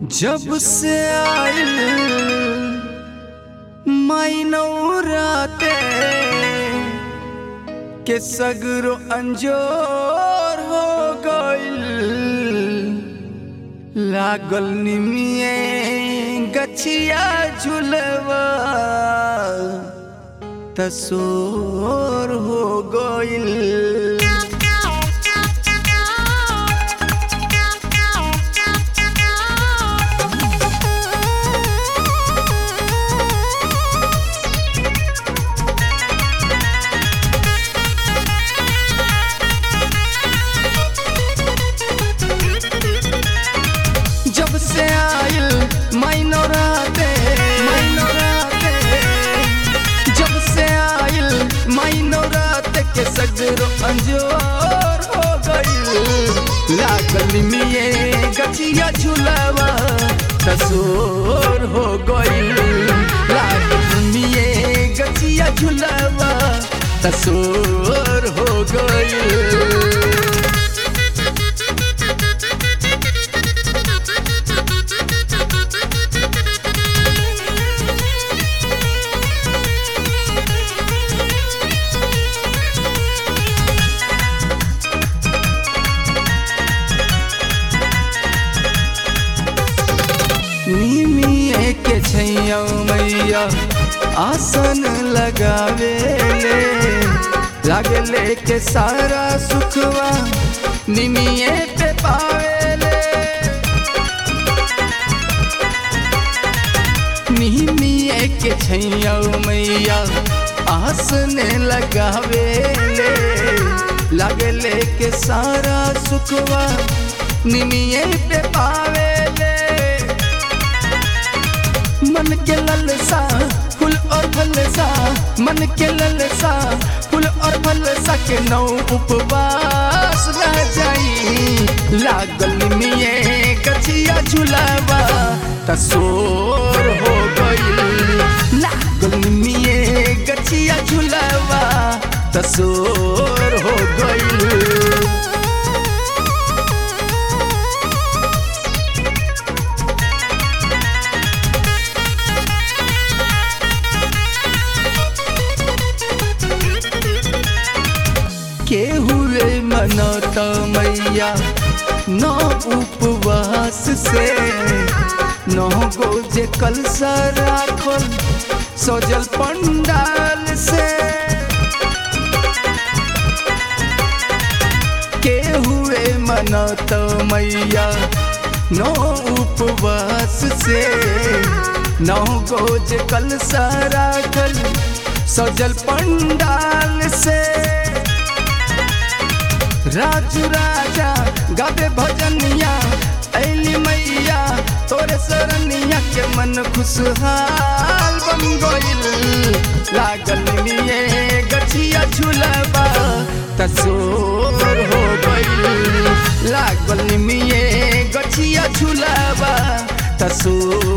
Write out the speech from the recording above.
जब से आइल मैनौराते के सगरो अंजोर हो गइल लागल निमिए गछिया झुलवा तसोर हो गइल जब से आइल मैनोराते मैनोराते जब से आइल मैनोराते के सगरो अंजोर हो गइल लागल मिए गछिया झुलावा तसोर हो गइल लागल मिए गछिया झुलावा तसोर हो गइल निमिए के छैया मैया आसन लगावे ले लागे लेके सारा सुखवा निमिए पे पावे ले निमिए के छैया मैया आसन लगावे ले लागे लेके सारा सुखवा निमिए पे पावे ले मन के ललसा फूल और फलसा मन के ललसा फूल और फलसा के नौ उपवास रह जाई लागल मिए कचिया झुलावा तसोर हो गई लागल मिए गछिया झुलावा तसोर हो गई के हुए मनत मैया नौ उपवास से नौ गो जे कलसा राखल सजल पंडाल से के हुए मनत मैया नौ उपवास से नौ गो जे कलसा राखल सजल पंडाल से राजू राजा गावे भजनिया ऐली मैया तोरे सरनिया के मन खुशहाल बन गइल लागल निये गछिया झुलबा तसोर हो गइल लागल निये गछिया झुलबा तसोर